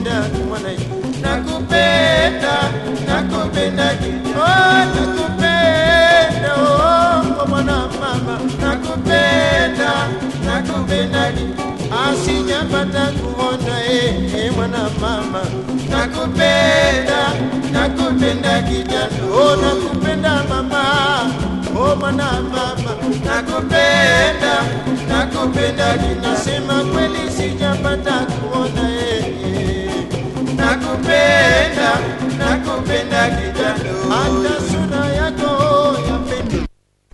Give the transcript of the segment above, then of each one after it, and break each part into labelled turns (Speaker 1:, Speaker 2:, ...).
Speaker 1: nakupenda mwana nakupenda nakupenda oh nakupenda oh mwana mama nakupenda nakupenda asijapata kuona eh eh, mwana mama nakupenda nakupenda kijana oh nakupenda mama oh mwana mama nakupenda nakupenda ninasema kweli sijapata kuona eh eh. nakupenda nakupenda kijana hata sura yako yapenda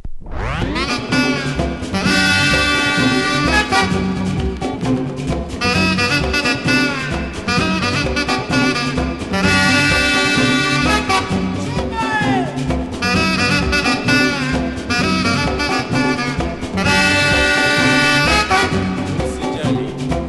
Speaker 2: Usijali.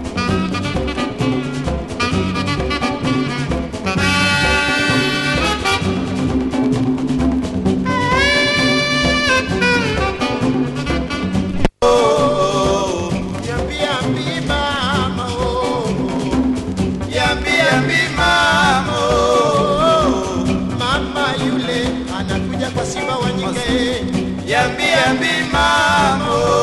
Speaker 1: Yambi yambi mama oh
Speaker 2: Yambi yambi mama oh.
Speaker 1: mama yule anakuja kwa simba wa nyike
Speaker 2: Yambi yambi mama oh.